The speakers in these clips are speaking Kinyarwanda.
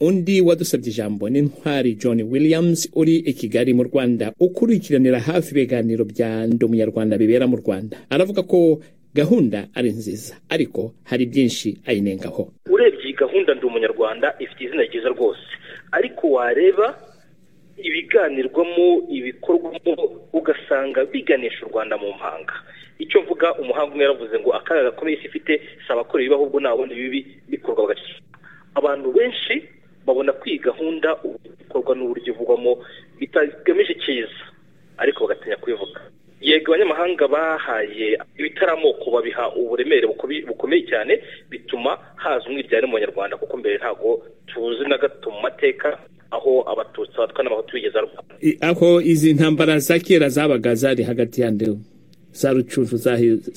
undi wadusabye ijambo n'intwari john williams uri i kigali mu rwanda ukurikiranira hafi ibiganiro bya ndi umunyarwanda bibera mu rwanda aravuga ko gahunda ari nziza ariko hari byinshi ayinengaho urebye iyi gahunda ndi umunyarwanda ifite izina ryiza rwose ariko wareba ibiganirwamo ibikorwamo ugasanga biganisha u rwanda mu mpanga icyo mvuga umuhanga umwe yaravuze ngo akaga gakomeye isi ifite si abakora ibibi ahubwo nta bundi bibi bikorwa bagacika abantu benshi babona ko iyi gahunda ikorwa n'uburyo ivugwamo bitagamije icyiza ariko bagatinya kubivuga yego abanyamahanga bahaye ibitaramo babiha uburemere bukomeye cyane bituma haza umwiryane mu banyarwanda kuko mbere ntabwo tuzi na gato mu mateka aho abatutsi abatwa n'abahutu bigeze arwara aho izi ntambara za kera zabaga zari hagati ya ndewe za rucucu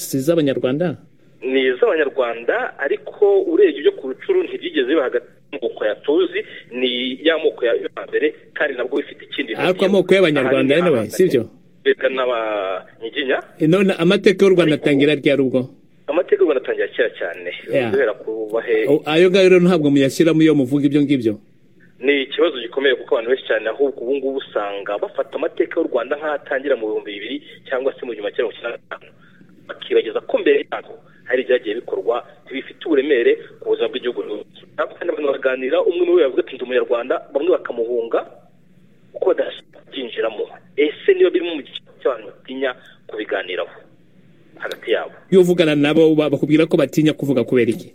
si iz'abanyarwanda ni iz'abanyarwanda ariko urebye ibyo ku rucuru ntibyigeze biba hagati y'amoko ya tuzi ni ya moko ya mbere kandi nabwo bifite ikindi ariko amoko y'abanyarwanda yewe si byo leta n'abanyiginya none amateka y'u rwanda atangira ryari ubwo amateka y'u rwanda atangira kera cyane Yeah. kubera kubahe ayo ngayo rero ntabwo muyashyiramo iyo muvuga ibyo ngibyo ni ikibazo gikomeye kuko abantu benshi cyane ahubwo ubu ngubu usanga bafata amateka y'u rwanda nk'atangira mu bihumbi bibiri cyangwa se mu gihumbi kimwe magana cyenda mirongo icyenda na gatanu bakibagiza ko mbere yabo hari ibyagiye bikorwa bifite uburemere ku buzima bw'igihugu ntabwo kandi abantu baraganira umwe muri bo yavuga ati ndi umunyarwanda bamwe bakamuhunga kuko badashaka kubyinjiramo ese niba birimo mu gice cy'abantu batinya kubiganiraho hagati yabo iyo uvugana nabo ba- bakubwira ko batinya kuvuga kubera iki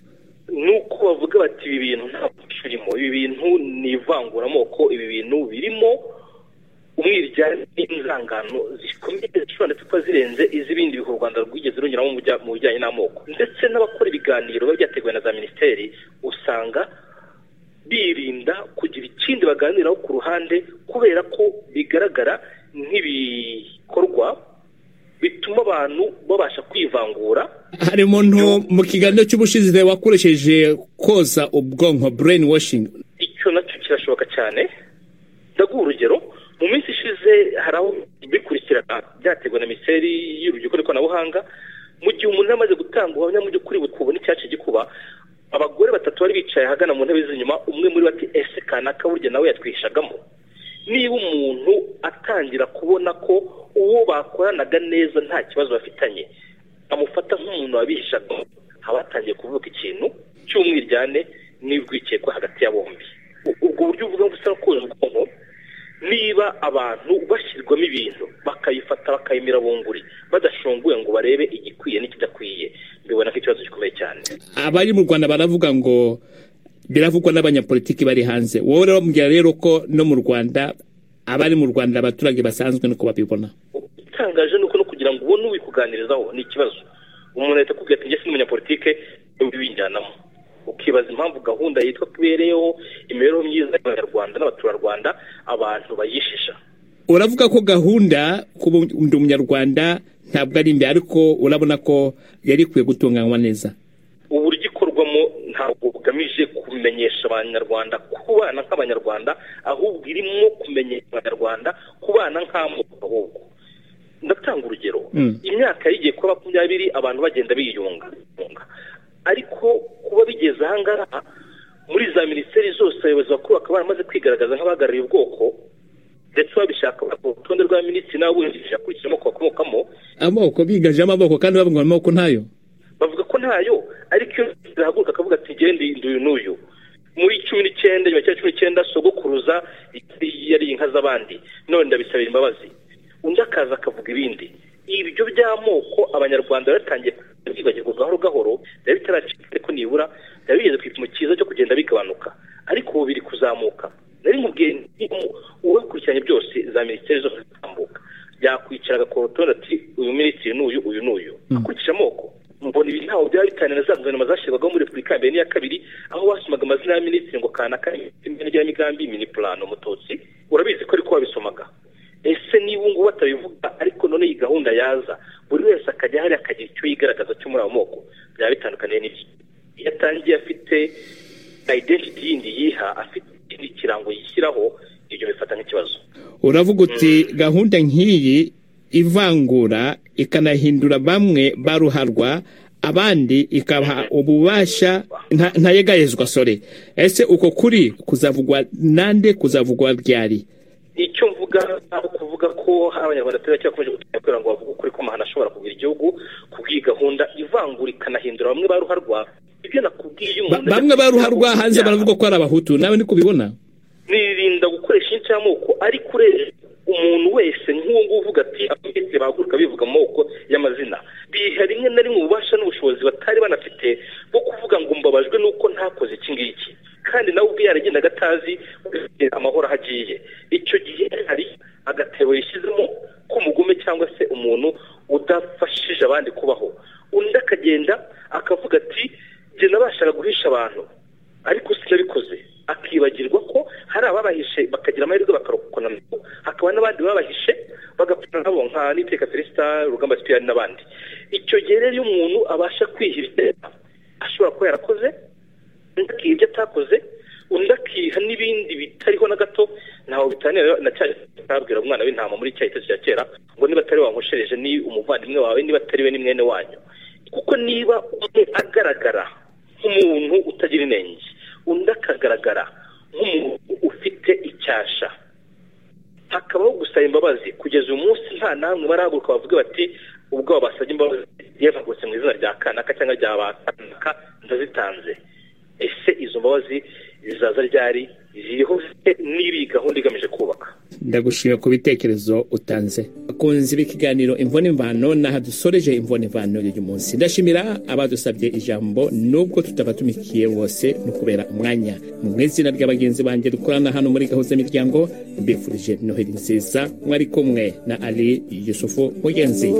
nuko bavuga bati ibi bintu nta muco urimo ibi bintu ni ivanguramoko ibi bintu birimo umwiryane n'inzangano zikomeye zishobora ndetse kuba zirenze iz'ibindi bihugu u rwanda rwigeze runyuramo mu bijya- mu bijyanye n'amoko ndetse n'abakora ibiganiro biba byateguwe na za minisiteri usanga birinda kugira ikindi baganiraho ku ruhande kubera ko bigaragara nk'ibikorwa bituma abantu babasha kwivangura harimo nto mu kiganiro cy'ubushize wakoresheje koza ubwonko brain washing icyo nacyo kirashoboka cyane ndaguha urugero mu minsi ishize hari aho bikurikirana byateguwe na minisiteri y'urubyiruko n'ikoranabuhanga mu gihe umuntu yamaze gutanga ubuhamya mu by'ukuri twubona icyacu gikuba abagore batatu bari bicaye ahagana mu ntebe z'inyuma umwe muri bo ati ese kanaka burya nawe yatwishagamo niba umuntu atangira kubona ko uwo bakoranaga neza nta kibazo bafitanye amufata nk'umuntu wabishagamo haba hatangiye kuvuka ikintu cy'umwiryane n'urwikekwe hagati ya bombi U- ubwo buryo uvuga ngo usaba koza ubwonko niba abantu bashyirwamo ibintu bakayifata bakayimira bunguri badashunguye ngo barebe igikwiye n'ikidakwiye mbibona nk'ikibazo gikomeye cyane abari mu rwanda baravuga ngo biravugwa n'abanyapolitiki bari hanze wowe rero wambwira rero ko no mu rwanda abari mu rwanda abaturage basanzwe nuko babibona igitangaje ni uko no kugira ngo ubone ubikuganirizaho ni ikibazo umuntu ahita akubwira ati njye si n'umunyapolitike ubinjyanamo ukibaza impamvu gahunda yitwa ko ibereyeho imibereho myiza y'abanyarwanda n'abaturarwanda abantu bayishisha uravuga ko gahunda kuba ndi umunyarwanda ntabwo ari mbi ariko urabona ko yari ikwiye gutunganywa neza uburyo ikorwamo ntabwo bugamije kumenyesha abanyarwanda kubana nk'abanyarwanda ahubwo irimo kumenyesha abanyarwanda kubana nk'amoko ahubwo ndatanga urugero Mm. imyaka yarigiye kuba makumyabiri abantu bagenda biyunga biyunga. ariko kuba bigeze aha ngaha muri za minisiteri zose abayobozi bakuru bakaba baramaze kwigaragaza nk'abahagarariye ubwoko ndetse babishaka ku rutonde rwa minisitiri n'abungirije akurikije amoko bakomokamo amoko bigajemo amoko kandi bavuga ngo amoko ntayo bavuga ko ntayo ariko iyo zihaguruka akavuga ati genda iyi nduyu n'uyu muri cumi n'icyenda nyuma ya cumi n'icyenda sogokuruza yari inka z'abandi none ndabisabira imbabazi undi akaza akavuga ibindi ibyo by'amoko abanyarwanda baratangiye kwibagirwa gahoro gahoro biba bitaracika ariko nibura biba bigeze ku gipimo cyiza cyo kugenda bigabanuka ariko ubu biri kuzamuka nari nkubwiye nti, uwakurikiranye byose za minisiteri zose zitambuka yakwicara agakora urutonde ati uyu minisitiri n'uyu uyu n'uyu akurikije amoko mbona ibi ntaho byaba bitaniye na za guverinoma zashyirwagaho muri repubulika ya mbere n'iya kabiri aho basomaga amazina ya minisitiri ngo kanaka igenamigambi mini purano umututsi urabizi ko ariko wabisomaga ese niba ubu ngubu batabivuga ariko none iyi gahunda yaza buri wese akajya hariya akagira icyo yigaragaza cyo muri ayo moko byaba bitandukaniye n'ibyo iyo atangiye afite identity yindi yiha afite ikindi kirango yishyiraho ibyo bifata nk'ikibazo uravuga uti gahunda nk'iyi ivangura ikanahindura bamwe baruharwa abandi ikabaha ububasha ntayegayezwa sore ese uko kuri kuzavugwa nande kuzavugwa ryari icyo mvuga ni ukuvuga ko abanyarwanda turi bake bakomeje gutera kubera ngo bavuge ukuri ko amahano ashobora kugura igihubu ku bw'igahunda ivangurika anahindura bamwe ba ruharwa ibyo nakubwiye iyo umuntu bamwe baruharwa hanze baravuga ko ari abahutu nawe ndi kubibona nirinda gukoresha inshamoko ariko urebye umuntu wese nk'uwo nguwo uvuga ati abakiriya bahaguruka bivuga amoko y'amazina biha rimwe na rimwe ububasha n'ubushobozi batari banafite bwo kuvuga ngo mbabajwe n'uko ntakoze iki ngiki kandi nawe ubwe yaragendaga atazi amahoro aho agiye icyo gihe hari agatebo yishyizemo k'umugome cyangwa se umuntu udafashije abandi kubaho undi akagenda akavuga ati njye nabashaga guhisha abantu ariko sinabikoze akibagirwa ko hari ababahishe bakagira amahirwe bakarokokana hakaba n'abandi babahishe bagapfana nabo nka niteka felicita urugamba sipiyani n'abandi icyo gihe rero iyo umuntu abasha kwihirira ashobora kuba yarakoze undi akiha ibyo atakoze undi akiha n'ibindi bitariho na gato ntawe bitanira na cya ntabwira umwana w'intama muri cya gitezi cya kera ngo niba atari wankoshereje ni umuvandimwe wawe niba atari we ni mwene wanyu kuko niba umwe agaragara nk'umuntu utagira inenge undi akagaragara nk'umuntu ufite icyasha hakabaho gusaba imbabazi kugeza uyu munsi nta namwe barahaguruka bavuga bati ubwo babasabye imbabazi yavugutse mu izina rya kanaka cyangwa rya bakanaka ndazitanze ese izo mbabazi zizaza ryari ziriho n'iri gahunda igamije kubaka ndagushimira ku bitekerezo utanze akunze ibi kiganiro imvune imvano n'aha dusoreje imvune imvano y'uyu munsi ndashimira abadusabye ijambo nubwo tutabatumikiye bose no kubera umwanya mu izina rya bagenzi banjye dukorana hano muri gahuza miryango mbifurije noheli nziza mwari kumwe na ali yusufu mugenzi